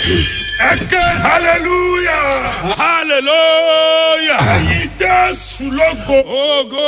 ẹ̀kẹ́ hallelujah hallelujah. ẹ̀yin jésù lógo Ogo.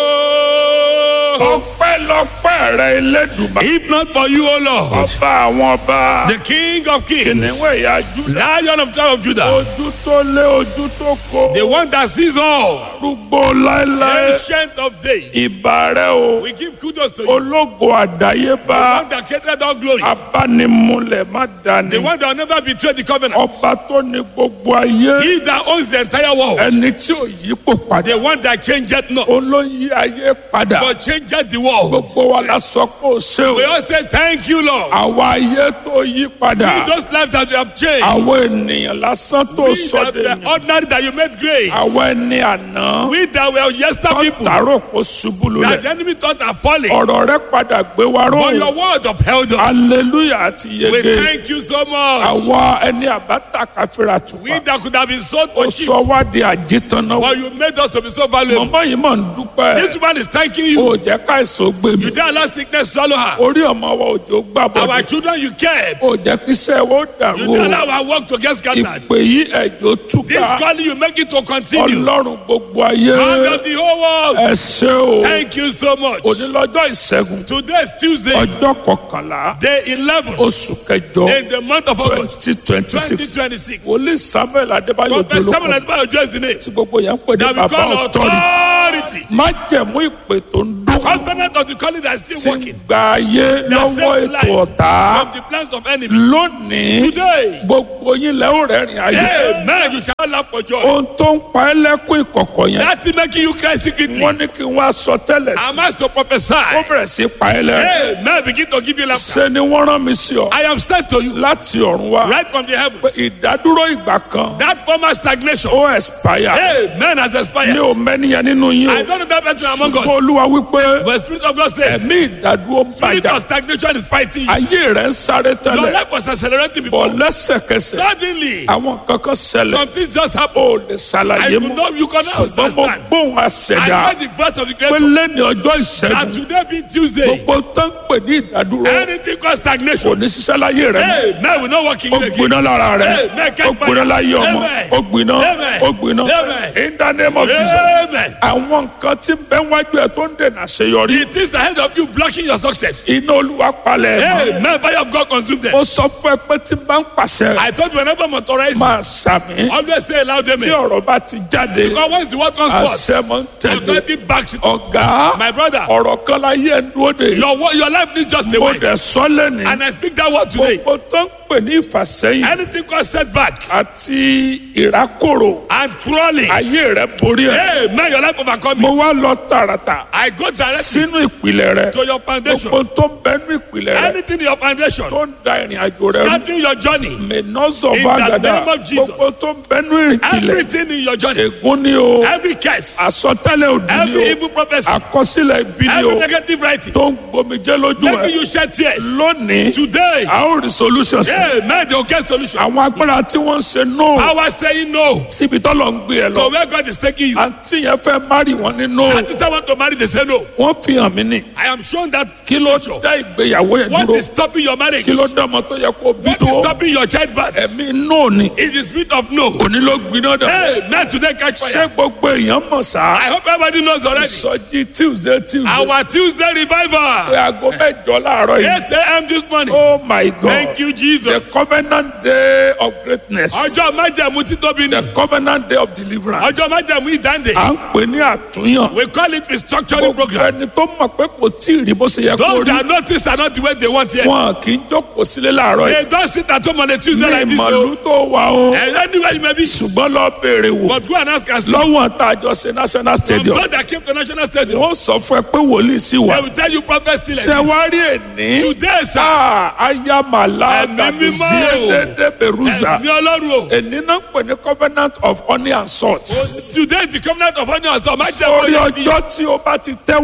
ọpẹ́lọpẹ́ rẹ elédùnmá If not for you, O Lord, ọba àwọn ọba the King of Kings, kìnìún ẹ̀yà júdà Lion of tribe of Judah, ojú tó lé ojú tó kó the one that sees all, arúgbó láéláé ancient of days. ìbà rẹ o We give kudos to you. ológo The àdáyébá one that created all glory. abánimúlẹ̀ má dání The one that will never betray the covenant. ọba tó ní gbogbo ayé He that owns the entire world. ẹni tí ò yípo padà The one that changeth not, olóyè ayé padà but changeth the world. gbogbo wa la sọ pé o ṣe o We all say thank you, Lord. àwa ayé tó yí padà Those lives that you have changed. àwọn ènìyàn lásán tó We sọ that de were ordinary that you made great. àwọn ẹni àná We that were yesterday people. tààrọ̀ kó ṣubú That lulẹ̀ the enemy thought are falling. ọ̀rọ̀ rẹ padà gbé wa But your ró word upheld us. hallelujah àti We yege thank you so much. àwa ẹni àbáta káfíra We tùpà that could have been sold ó for cheap. sọ wá di àjítànná But you made us to be so valuable. mọ̀mọ́ yìí mọ̀ ń dúpẹ́ This woman is thanking ó you. jẹ́ káìsàn gbé mi You didn't allow sickness swallow her. orí ọmọ wa òjò gbà Our bọ́dọ̀ children you kept. ó jẹ́ kí iṣẹ́ wa ó You dàrú didn't o allow our work to get scattered. ìpè yìí ẹ̀jọ̀ This túká calling you make it to continue. ọlọ́run gbogbo ayé God of the whole world. ẹ ṣé o Thank you so much. òní lọ́jọ́ ìṣẹ́gun Today is Tuesday, ọjọ́ kọkànlá day 11 oṣù kẹjọ in the month of August twenty twenty six 2026. wòlíì samuel adébáyò Prophet Samuel dolóko Adébáyọ̀ just the name tí gbogbo yẹn ń pè ní that we bàbá call authority authority. májẹ̀mú ìpè tó ń dún Covenant of the calling that is tí still ń working. gba ayé That lọ́wọ́ saves ètò lives ọ̀tá from the plans of enemy. lónìí Today, gbogbo yín lẹ́ ò rẹ́rìn ayé amen, you shall laugh for joy. ohun tó ń pa ẹ́ lẹ́kún ìkọ̀kọ̀ yẹn That thing making you cry secretly. wọ́n ní kí wọ́n á sọ tẹ́lẹ̀ sí I'm asked to prophesy. ó bẹ̀rẹ̀ sí pa ẹ́ lẹ́rìn Amen, begin to give you laughter. ṣe ni wọ́n rán mi sí ọ I am sent to you láti ọ̀run wá right from the heavens. ìdádúró ìgbà kan That former stagnation, ó expire amen, has mi expired. ò mẹ́niyàn nínú yín I o don't know that person among ṣùgbọ́n us. olúwa wípé But the Spirit of God says, ẹ̀mí ìdádúró ń Spirit bàjá of stagnation is fighting you. ayé rẹ̀ ń sáré Your tẹ́lẹ̀ life was accelerating bọ̀ before. lẹ́sẹ̀kẹsẹ̀ Suddenly, àwọn kankan ṣẹlẹ̀ some things just ó happened. lè I ṣàlàyé could mọ́ not, you cannot ṣùgbọ́n mo understand. gbóhùn I àṣẹdá heard the voice of the pé Creator. lẹ́ni ọjọ́ ìṣẹ́gun And today being Tuesday, gbogbo tó ń pè ní ìdádúró anything called kò stagnation, ní ṣiṣẹ́ láyé rẹ̀ mọ́ hey, man, we're not working ó again. gbiná lára rẹ̀ Amen. ó gbiná láyé ọmọ Amen. ó gbiná Amen. ó gbiná Amen. in the name of Jesus Amen. àwọn nǹkan tí ń bẹ wájú ẹ tó ń dènà àṣeyọrí It is the head of you blocking your success. iná olúwa palẹ̀ ẹ̀ mọ́. Hey, man, fire of God consume them. ó sọ fún ẹ pé tí n bá ń pàṣẹ I thought whenever I'm authorized, máa sàmì always say loud tí amen. ọ̀rọ̀ bá ti jáde Because once the word comes forth, àṣẹ mọ́ ń tẹ̀lé authority backs it. ọ̀gá My brother, ọ̀rọ̀ kan láyé ẹ̀ ń dúró de your wo- your life needs just a mo word. dẹ̀ sọ lẹ́ni And I speak that word today. gbogbo tó ń pè ní ìfàsẹ́yìn Anything called setback àti ìrákòrò and crawling. ayé rẹ borí ẹ Hey, man, your life overcome mo it. wá lọ tààràtà I go directly sínú ìpìlẹ̀ rẹ to your foundation. gbogbo tó ń bẹnu ìpìlẹ̀ rẹ Anything in your foundation, tó ń da ìrìn àjò rẹ rú starting your journey, mẹ́nọ́sọ̀ In bá the gàdá name of Jesus. gbogbo tó ń bẹnu ìpìlẹ̀ everything in your journey, ègún ni o every curse, àsọtẹ́lẹ̀ òdì ni every o evil prophecy, àkọsílẹ̀ ibi ni every o negative writing, tó ń gbomijẹ́ lójú ẹ making you shed tears. lónìí Today, a ó rí solution sí hey, man, they will get solution. àwọn agbára tí wọ́n ń ṣe no Power saying no síbi tọ́lọ̀ ń gbé ẹ lọ to where God is taking you. àǹtí yẹn fẹ́ márì wọn ní no And sister want to marry, they say no. wọ́n fi hàn mí ní I am shown that kí ló dá ìgbéyàwó yẹn what dúró is stopping your marriage, kí ló dá ọmọ tó yẹ kó bí what tó is stopping your childbirth, ẹ̀mí no ni is the spirit of no. òní ló gbiná dà Hey, man, today catch ṣé fire. gbogbo èèyàn mọ̀ sá I hope everybody knows already. sọjí tuesday tuesday Our Tuesday pé revival, aago mẹ́jọ láàárọ̀ yìí 8 a.m. this morning. oh my god Thank you, the Jesus. covenant day of greatness Ọjọ́ májẹ̀mú títóbi ni. the covenant day of deliverance Ọjọ́ májẹ̀mú ìdáǹdè. à ń pè ní àtúnyàn We call it restructuring gbogbo program. ẹni tó mọ̀ pé kò tí ì rí bó ṣe yẹ kó Those rí that notice are not the way they want yet. wọn kì í jókòó sílé láàárọ̀ yìí They don't sit at home on a Tuesday like ní this. ìmọ̀lú So, tó wà o and anywhere you may be, ṣùgbọ́n lọ béèrè wò but go and ask and see. lọ́wọ́ tá a jọ ṣe national From stadium God that came to National Stadium, wọ́n sọ fún ẹ pé wòlíì sí wa they will tell you prophet still ṣe exists. wá rí èní Today, sir, Ah, ayamala Ẹ̀mí mímọ́ o. gàdúzíẹ́dẹ́dẹ́ beruza ẹ̀mí Ọlọ́run o. èní náà ń pè ní covenant of honey and salt Today is the covenant of honor and májẹ̀mú orí oyè ti ọjọ́ tí o bá ti tẹ́wọ́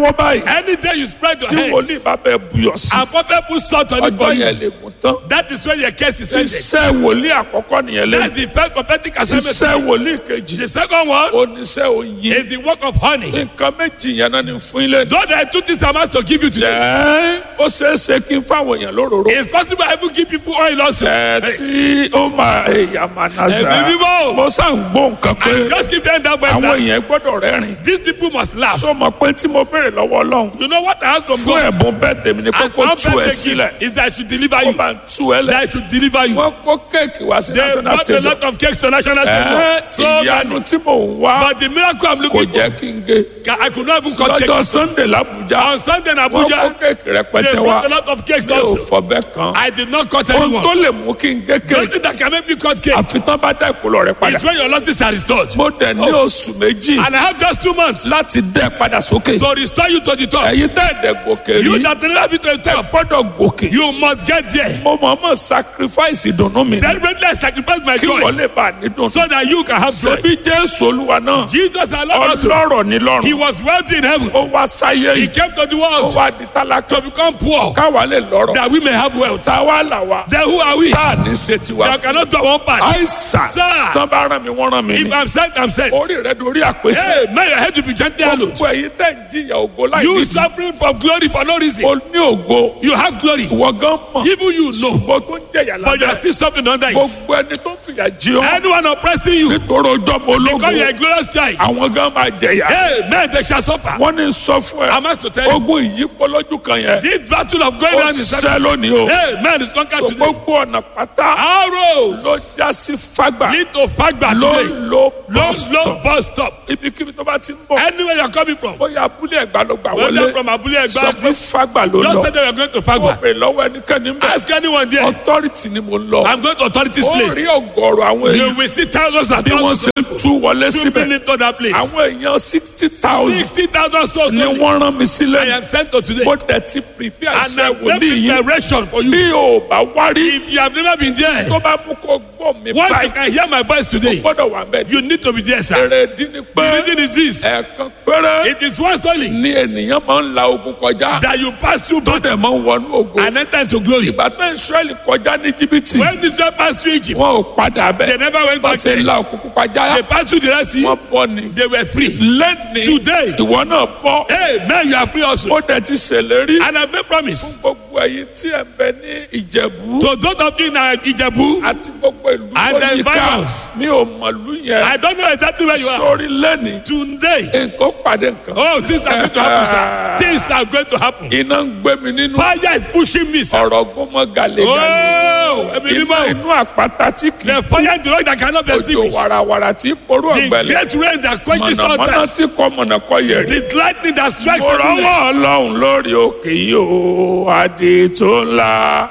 náwó báyìí Any day you spread your tí hands wòlíì bá bẹ buyọ̀ sí and prophet put salt on it ọjọ́ for you, yẹn lè mú tán that is when your case is ended. iṣẹ́ wòlíì àkọ́kọ́ nìyẹn That's lẹ́yìn the first prophetic assignment. iṣẹ́ wòlíì kejì The second one oníṣẹ́ oyin is the work of honey. nǹkan méjì yẹn náà ni fún ilé ní. Though there are two things I'm asked to give you today, ẹ ó ṣeé ṣe kí n fáwọn èèyàn lóróró it's possible I even give people oil also. ẹ Hey, tí ó máa èèyàn máa ná sá Ẹ̀mí mímọ́. mo sá ń gbọ́ nǹkan pé I just give them that voice àwọn that èèyàn gbọ́dọ̀ rẹ́rìn these people must laugh. sọ ma pé tí mo béèrè lọ́wọ́ ọlọ́run You know what I ask from fún God? ẹ̀bùn bẹ́ẹ̀ tèmi ni pé As kó one tú ẹ birthday sílẹ̀ gift is that I should deliver kó you. máa tú ẹ That lẹ̀ I should deliver you. wọ́n kó kéèkì wá sí They national brought a stadium lot of cakes to national ẹ stadium. So ìyanu many. tí mò ń wá But the miracle I'm kò looking jẹ́ for, kí n gé I could not even cut lọ́jọ́ cake. sunday làbújá On Sunday in wọ́n kó Abuja, kéèkì they rẹpẹtẹ wá brought a lot of cakes mi ò also. fọbẹ́ kan I did not cut ohun tó anyone. lè mú kí n gé The only kéèkì thing that can make me cut cake àfi tán bá dá ìkólọ rẹ padà is when your losses are restored. mo dẹ̀ ní oṣù méjì And I have just two months láti dẹ́ padà sókè to restore you to the top. ẹ̀yin tẹ́ ẹ̀dẹ̀ gòkè You rí that never been to the top, gbọ́dọ̀ gòkè you must get there. mo mọ̀ mọ̀ sacrifice ìdùnnú mi Deliberately I sacrifice my kí joy wọ́n lè bá a nídùn so that you can have joy. ṣebí jésù olúwa náà Jesus allowed us. to- ọlọ́rọ̀ ní He lọ́rùn was wealthy in heaven. ó wá sáyé He yìí came to the ó world wá di tálákà to become poor káwa lè lọ́rọ̀ that we may have wealth. táwa là wá Then who are we? tá a ní ṣe tiwa That fún cannot do our own part. àìsàn Sir. tán bá rán mi wọ́n rán mi If ni I'm sent, I'm sent. orí rẹ dorí àpèsè Hey, may your head to be gently hallowed. gbogbo ẹ̀yin tẹ́ ń jìyà ògo láì You nídìí suffering from glory for no reason. o ní ògo You have glory. ìwọ gan mọ̀ Even you know. ṣùgbọ́n tó ń jẹ̀yà But you are lábẹ́ still suffering under it. gbogbo ẹni tó ń fìyà jí ọ Anyone oppressing you nítorí ọjọ́ mọ ológo because you are a glorious child. àwọn gan máa jẹ̀yà Hey, men, they shall suffer. wọ́n ní sọ fún ẹ I'm asked to tell you. ogun ìyípo lójú kan yẹn This battle of going ó on is ṣẹ́ lónìí o Hey, man, it's conquered so today. gbogbo ọ̀nà pátá Our roads ló já sí fagbà lead to Fagba ló today. ló Low, bus low stop bus stop. ibikíbi tó bá ti ń bọ̀ Anywhere you're coming from. bóyá abúlé ẹ̀gbá ló gbà Whether wọlé from Abule sọ Egba, fún fagbà ló just lọ tell them you're going to ó Fagba. bèrè lọ́wọ́ ẹnikẹ́ni ń bẹ̀ Ask anyone there. authority ni mo lọ I'm going to authorities ó place. rí ọgọ́rọ̀ àwọn You èèyàn will see thousands and bí wọ́n thousands ṣe ń tú wọlé trooping síbẹ̀ into that place. àwọn èèyàn sixty thousand Sixty thousand souls ni only. wọ́n rán mi I sílẹ̀ am sent to today. mo dẹ̀ ti prepare And iṣẹ́ I'm wòlíì making yìí direction for you. bí o bá wá rí If you have never been there, tó bá mú kó gbọ́ mi once you báyìí can hear my voice today, gbọ́dọ̀ wà bẹ́ẹ̀ you need to be there, sir. èrè dín ní The pé reason is this. ẹ̀ẹ̀kan péré It is once only ni ènìyàn máa ń la ogun kọjá that you pass through tó battle dẹ̀ máa ń wọnú ogun and enter into glory. ìgbà tó Ísírẹ́lì kọjá ní jìbìtì When Israel passed through Egypt, wọn ò padà they bẹ́ẹ̀ never went bá back ṣe there. la òkùnkùn kọjá They passed through the Red Sea, wọn bọ́ ni they were free. lẹ́ni Today, ìwọ náà bọ́ hey, man, you are free also. ó dẹ̀ ti ṣèlérí And I've made promise gbogbo ẹ̀yin tí ẹ̀ ń bẹ ní Ìjẹ̀bú to those of you in uh, Ijebu. àti gbogbo ìlú And tó the yíká virus. mi ò mọ̀lú yẹn I don't know exactly where you are. sórí lẹ́ni Today, nǹkan pàdé nǹkan oh, things are going to happen, sir. Things are going to happen. iná ń gbé mi nínú Fire is pushing me, sir. ọ̀rọ̀ gbọ́mọ gàlégàlé Oh, ẹ̀mí iná mímọ́. inú àpáta tí kì í The fire in the rock that cannot be òjò extinguished. wàràwàrà tí porú The ọ̀gbẹ́lẹ̀ great rain that quenches all mọ̀nàmọ́ná thirst. tí kọ́ mọ̀nàkọ́ yẹ̀rì. The lightning that strikes mo everywhere. rọ́wọ́ ọlọ́run lórí òkè yìí o adé tó ńlá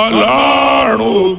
ọlọ́run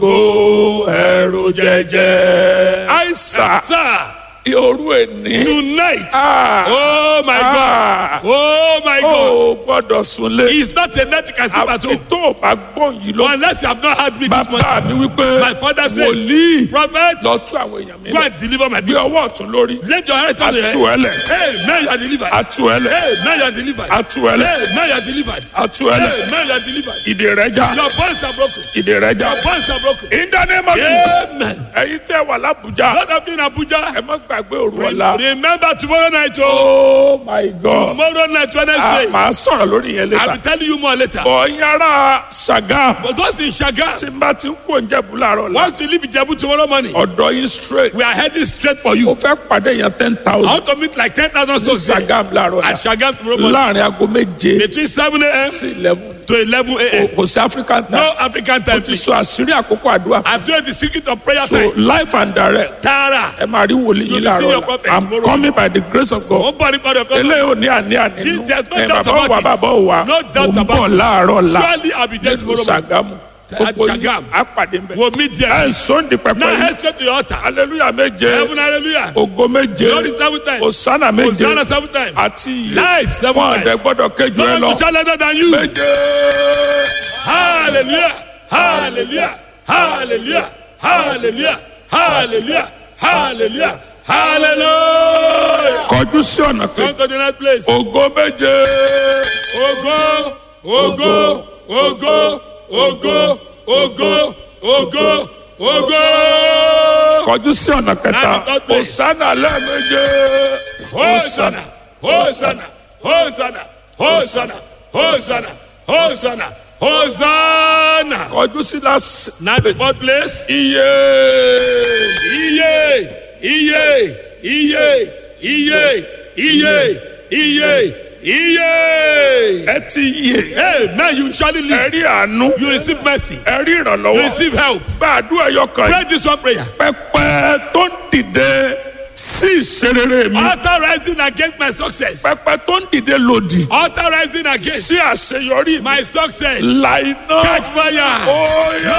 ògo ẹ̀rù jẹjẹ. àìsàn Sir, òru èní. tonight. Ah. Oh my Ah. God. Oh my God. ó gbọ́dọ̀ súnlé. It's not a net you can sleep at àfi home. tó o bá gbọ́ yìí lọ. Unless you have not had me this morning. bàbá mi wípé My father says, wòlíì Prophet, lọ tú àwọn èèyàn mi go lẹ. and deliver my bí people. ọwọ́ ọ̀tún lórí. Let your head on your Atu head. ẹlẹ. Hey, man, you are delivered. atu ẹlẹ. Hey, man, you are delivered. atu ẹlẹ. Hey, man, you are delivered. atu Hey, ẹlẹ. man, you are delivered. ìdè rẹ já. Your bonds are broken. ìdè rẹ já. Your bonds are broken. in the name of Jesus. Amen. ẹ̀yin tẹ́ wà lábùjá. God of in Abuja. ẹ má gbàgbé òru ọ̀la. Remember tomorrow night, oh. oh my god. Tomorrow night, a Wednesday. máa sọ̀rọ̀ lórí yẹn I'll lẹ́ta. be telling you more later. ọ̀yin ara Ṣàgámù. But those in Shaga, tí n bá ti ń kó oúnjẹ bù láàárọ̀ la. once we leave Ijebu tomorrow morning, ọ̀dọ̀ yín straight. we are heading straight for mo you. fẹ́ pàdé yẹn ten I thousand. want to meet like 10,000 ní souls there Ṣàgámù láàárọ̀ la. at Shaga tomorrow morning. láàrin aago méje Between 7 a.m. sí eleven. to 11 a.m. kò sí African time. No African time, ti please. sọ àṣírí àkókò àdúrà fún I've told you the secret of prayer so time. life and direct Tara. ẹ máa rí wòlíì You'll yín be seeing your láàárọ̀ prophet la i'm tomorrow. coming by the grace of God One body, body, body. eléyìí ò ní àní àní nù There's no ẹ doubt bàbá ò wá about it. bàbá ò wá No doubt mo ń about bọ̀ it. láàárọ̀ la Surely I'll be there nínú tomorrow morning. Ṣàgámù At gbogbo yín Ṣàgámù. á pàdé mbẹ We'll meet there. ẹ sọ́ndì pẹpẹ Now yìí head straight to your altar. hallelujah méje Heaven, hallelujah. ògo méje Glory seven times. osana méje Hosanna seven times. àti iye Life seven wọn àdẹ times. gbọ́dọ̀ kéjú No ẹ one lọ to challenge other than you. méje Hallelujah. Hallelujah. Hallelujah. Hallelujah. Hallelujah. Hallelujah. Hallelujah. kọjú sí ọ̀nà Come kejì to the next place. ògo méje Ogo, ogo, ogo, ogo, ogo, ogo, ogo. kọjú sí ọ̀nà kẹta Now the third place. òsánà lẹ́ẹ̀méje Hosanna, Hosanna, Hosanna, Hosanna, Hosanna, Hosanna, Hosanna. kọjú sí lásì Now the fourth place. iye Iye, iye, iye, iye, iye, iye, iye. ẹ ti yè Amen. You surely ẹ live. rí àánú You receive mercy. ẹ rí You ìrànlọ́wọ́ receive help. bá àdúrà yọkàn Pray yìí this one prayer. pẹpẹ tó ń dìde sí ìṣerere mi Altar rising against my success. pẹpẹ tó ń dìde lòdì Altar rising against sí àṣeyọrí mi my success. la iná Catch fire. Óyá.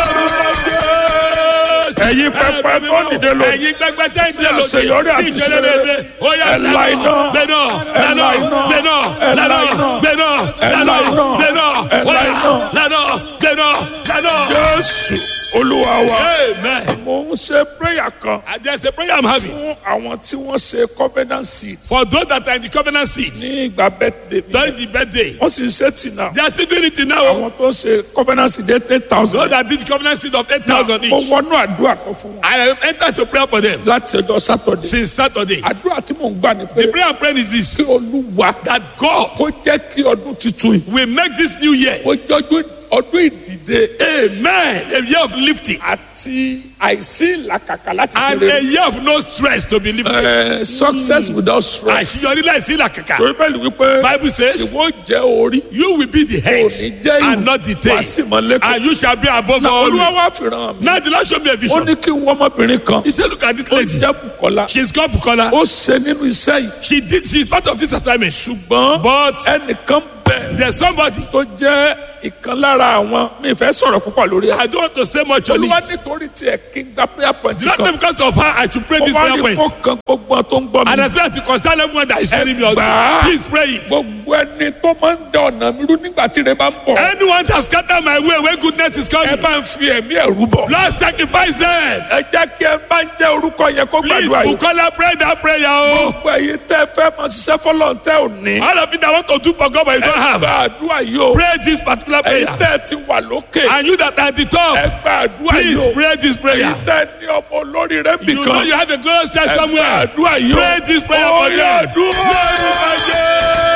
ẹ̀yin pẹpẹ tó ń dìde lòdì ẹ̀yin pẹpẹ tẹ́ ń sí dìde lòdì àṣeyọrí àti sí ìṣẹ̀lẹ̀ rere ó yá ẹ la iná gbẹ̀nà ẹ la iná gbẹ̀nà ẹ la lànà iná gbẹ̀nà ẹ la lànà iná gbẹ̀nà ẹ la ó yá iná. lànà gbẹ̀nà lànà. jésù olúwa wa amen. mo ń ṣe prayer kan and there is a prayer I'm having fún àwọn tí wọ́n ṣe covenant seed for those that are in the covenant seat ní ìgbà birthday mi during the birthday wọ́n sì ń ṣe tì náà they are still doing it now àwọn tó ṣe covenant seed eight those thousand that did the covenant seat of eight thousand mo each wọnú àdúrà kan fún wọn I have entered to prayer for them láti ọjọ́ sátọ̀dẹ̀ since Saturday àdúrà tí mò ń gbà ní pé the prayer I'm praying is this kí olúwa that God kó jẹ́ kí ọdún tuntun yìí will make this new year kó jọjú ọdún ìdìde amen a year of lifting àti àìsí ìlàkàkà láti ṣe and a rere year of no stress to be lifted. Eh, success without stress àṣeyọrí láìsí ìlàkàkà. torí bẹ́ẹ̀ ni wípé bible says ìwọ jẹ́ orí you will be the head òní jẹ́ and not the ìwà tail sí mọ́lẹ́kọ̀ọ́ and you shall be above na all olúwa wá this. fi ràn mí now the lord show me a ó vision. ní kí n wọ́n ọmọbìnrin kan he say look at this ó lady jẹ́ Bùkọ́lá she is called Bukola ó ṣe nínú iṣẹ́ yìí she did she is part of this assignment ṣùgbọ́n but ẹnìkan bẹ̀ there is somebody tó jẹ́ ìkan lára àwọn mi fẹ́ sọ̀rọ̀ púpọ̀ lórí ẹ̀ I don't want to say much on olúwa it nítorí tiẹ̀ kí n gba prayer point it's not kan because of her I should pray ó this wá prayer ní point kó kan gbogbo wọn tó ń gbọ́ and mi I say to concern everyone that is hearing me also Gbà á. please pray it gbogbo ẹni tó máa ń da ọ̀nà mi rú nígbà tí ire bá ń bọ̀ anyone that scatter my way when goodness is ẹ coming bá ń fi ẹ̀mí ẹ̀rú bọ̀ Lord sacrifice them ẹ jẹ́ kí ẹ bá ń jẹ́ orúkọ yẹn kó please gbàdúrà yìí Bukola pray that prayer o. gbogbo ẹ̀yin tẹ́ fẹ́ máa ṣiṣẹ́ fọlọ́n tẹ́ ò ní All of it I want to do for God but you don't ẹ have. gbàdúrà yìí o Pray this particular ẹ̀yin prayer. tẹ́ ti wà lókè And you that are at the ẹ top, gbàdúrà yìí please o pray this prayer. ẹ̀yin tẹ́ ní ọmọ olórí rẹ You know bìkan you have a glorious church ẹ somewhere. gbàdúrà yìí o Pray this prayer Ó for yá, them. àdúrà.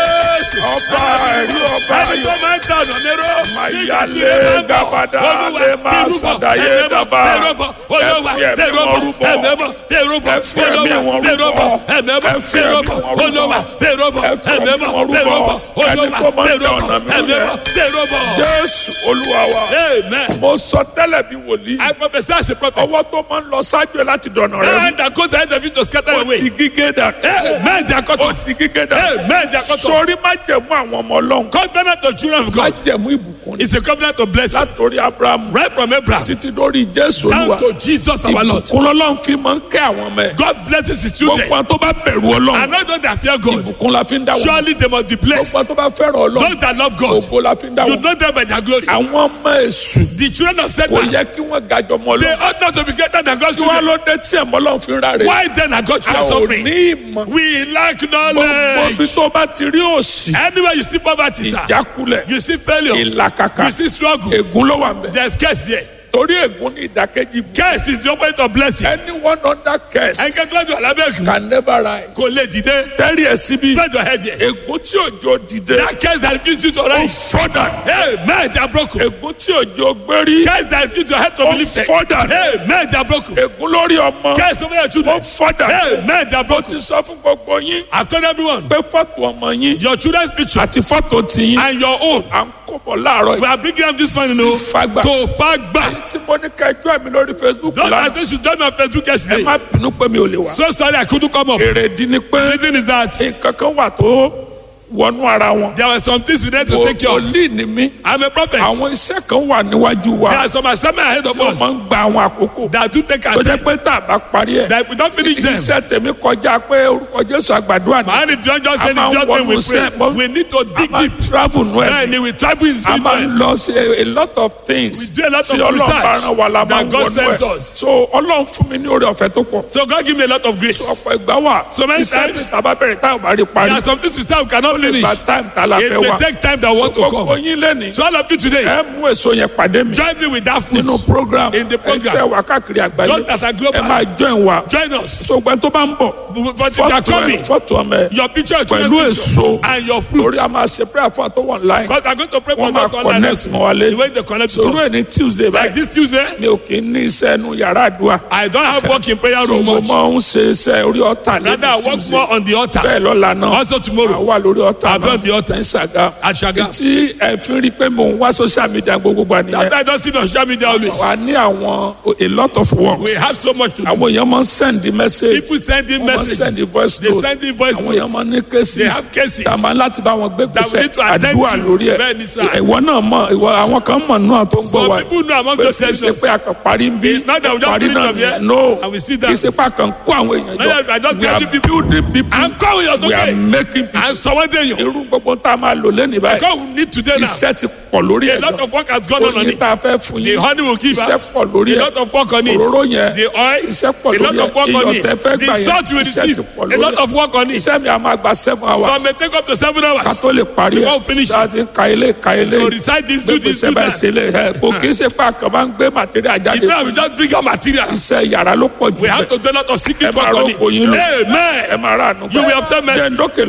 ọba ẹ̀rí ọba Ẹni ayọ̀ tó máa ń tọ̀nà lérò. Mayale gabada le ma sadaye daba. Olúwa Ẹ fi ẹ̀mí tẹ̀rọ̀bọ̀ wọn rúbọ. ẹ̀mẹ́mọ̀ tẹ̀rọ̀bọ̀ Ẹ fi ẹ̀mí wọn olúwa tẹ̀rọ̀bọ̀ rúbọ. ẹ̀mẹ́mọ̀ Ẹ fi ẹ̀mí tẹ̀rọ̀bọ̀ wọn rúbọ. olúwa tẹ̀rọ̀bọ̀ Ẹ fi ẹ̀mí ẹ̀mẹ́mọ̀ wọn rúbọ. tẹ̀rọ̀bọ̀ Ẹni olúwa tó máa ń da tẹ̀rọ̀bọ̀ ọ̀nà mi rú ẹ̀mẹ́mọ̀ tẹ̀rọ̀bọ̀. jésù olúwa wa Amen. mo sọ tẹ́lẹ̀ bí wòlíì I prophesy as a prophet. ọwọ́ tó máa ń lọ ṣáájú ẹ láti dọ̀nà rẹ And that goes ahead of you to scatter your ó way. di gígé dà Amen. They are cut ó off. di gígé dà Amen. They are cut off. sórí má jẹ̀mú àwọn ọmọ ọlọ́run Covenant of children of má God jẹ̀mú ìbùkún ni is a covenant of blessing. látòrí abrahamu Right from Abraham títí lórí jésù down olúwa to Jesus our Lord. ìbùkún lọ́lọ́run fi máa ń kẹ́ àwọn ọmọ ẹ̀ God blesses his children. gbogbo àwọn tó bá bẹ̀rù ọlọ́run And not those that fear God. ìbùkún la fi ń dá wọn Surely they must be blessed. gbogbo àwọn tó bá fẹ́ràn ọlọ́run Those that love God. ògo la fi ń dá You wọn know them by their glory. àwọn ọmọ èṣù The children of kò Satan. yẹ kí wọ́n gàjọ mọ́ They ọlọ́run ought not to be greater than God's tí wọ́n children. ló dé tí ẹ̀mọ́ ọlọ́run fi ń ráre Why then are God a ò suffering? ní ìmọ̀ We lack gbogbo bí knowledge. tó bá ti rí òṣì Anywhere you see poverty, sir, ìjákulẹ̀ you see failure, ìlàkàkà you see struggle, ègún ló wà mẹ́ there's curse there. torí ègún ní ìdákẹ́jì Curse is the opposite of blessing. anyone under curse Ẹnikẹ́ni tó bá jù alábẹ́ẹ̀kú can never rise kò lè dìde. tẹ́rì ẹ̀ síbi Spread your head here. ègún tí òjò dìde That curse that refuse you to ó rise. fọ́dà Hey, man, they are broken. ègún tí òjò gbérí Curse that refuse your head to ó be lifted. fọ́dà Hey, man, they are broken. ègún lórí ọmọ Curse over your ó children. fọ́dà Hey, man, they are ó broken. ti sọ fún gbogbo yín I've told everyone, pé fọ́tò ọmọ yín your children's picture àti fọ́tò tiyín and your own. à ń kó bọ̀ láàárọ̀ We yìí are bringing them this morning, no, sí fagbá to Fagba. tí mo ní kẹjọ́ mi lórí facebook Those lánàá that say should join me on Facebook ẹ yesterday. má bínú pé mi ò lè wá So sorry I couldn't come up. èrèdí ni pé The reason is that nǹkan kan wà tó wọnú ara wọn. There were some things we need to take care of. wòlíì ni mí. I'm a prophet. àwọn iṣẹ́ kan wà níwájú wa. There are some assignments ahead tí of wọ́n us máa ń gba àwọn àkókò. that do take our tó jẹ́ time. pé tá a bá parí ẹ̀. That if we don't finish them, iṣẹ́ tèmi kọjá pé orúkọ Jésù àgbàdo man, àná. if you don't just say A máa the ń just thing we wọnú iṣẹ́, pray, mọ́- we need to a dig máa deep. ń travel nù ẹ̀. Then we travel in a máa ń spiritual. lọ sí a lot of things. We do a lot tí of Ọlọ́run bá research rán wa la máa that ń God wọnú sends ẹ̀. us. so Ọlọ́run fún mi ní oore ọ̀fẹ́ tó pọ̀. So God give me a lot of grace. ọ̀pọ̀ ìgbà wà. So many iṣẹ́ times- mi sábà bẹ̀rẹ̀ táwọn bá rí There parí. are some things we start we cannot finish. ìgbà táìmù tá a la It fẹ́ may wà. take time that want to gbogbo come. yín lẹ́nìí. So all of you today, ẹ mú èso yẹn pàdé mi. join me with that fruit. nínú program In the program. ẹ tẹ wá káàkiri àgbáyé Just as a global. ẹ máa join wa Join us. sọgbọn tó bá ń bọ̀ But if you are fọ́tò ẹ coming, fọ́tò ọmọ ẹ your picture is pẹ̀lú èso and your fruit. lórí a máa ṣe prayer fún àtọwọ́ online Because I'm going to pray for wọ́n máa us online. connect mọ́ wa The lé way they connect to sọ̀rọ̀ ẹ̀ us. ní tuesday Like báyìí this Tuesday, mi ò kì í ní iṣẹ́ nu yàrá àdúrà I don't have work in prayer so room mo much. máa ń ṣe iṣẹ́ orí ọ̀tà Rather, I lẹ́nu work tuesday more on the altar. bẹ́ẹ̀ lọ́la náà Also tomorrow, wà lórí ọ̀tà I'll be on the náà altar. ní Ṣàgámù at Shaga. tí ẹ fi rí i pé mò ń wá social media gbogbo gbà nìyẹn That I don't see me on social media always. wà ní àwọn a lot of work We have so much to do. àwọn èèyàn máa ń send the message People sending wọ́n send the messages. voice They note send in voice àwọn èèyàn notes. máa ní cases They have cases. tá a máa láti bá wọn gbé That we gbèsè need to attend àdúrà to. lórí ẹ̀ Bẹ́ẹ̀ ni sir. ìwọ náà mọ̀ ìwọ àwọn kan mọ̀ náà tó ń gbọ́ Some wa people know among pé those kì í ṣe sessions. pé a kàn parí ń bí Not that we just parí finish náà them here, nìyẹn no and we sit kì down. í ṣe pé a kàn kó àwọn èèyàn No, I jọ just we are tell people- building people I'm coming your we are okay. making people And someone tell you, irú gbogbo tá a máa lò lẹ́nu báyìí God will need today now. iṣẹ́ ti pọ̀ lórí A ẹ̀ lot gan of work has gone on on oyin it. tá a fẹ́ fún The yín honey will give iṣẹ́ out. pọ̀ lórí A ẹ̀ lot of work on it. òróró yẹn The oil, iṣẹ́ pọ̀ a lórí lot ẹ̀ of work on iyọ̀ it. tẹ́ fẹ́ gbà The yẹn salt you will iṣẹ́ ti receive, pọ̀ a lórí lot ẹ̀ of work on it. iṣẹ́ mi a máa gba seven hours Some may take up to seven ká hours tó lè parí ẹ̀ Before we finish it. láti ka ilé ka ilé to recite this, do this, gbèsè do bá that. ṣe lè ẹ kò kì í ṣe pé àkàn máa ń gbé material It jáde may fún we just bring out materials. iṣẹ́ yàrá ló pọ̀ jù We have bẹ́ẹ̀ to do a lot of ẹ secret máa work on it. rọ́pò yín lò Amen. ẹ máa rà ànú You will obtain mercy. jẹ́ ń dókè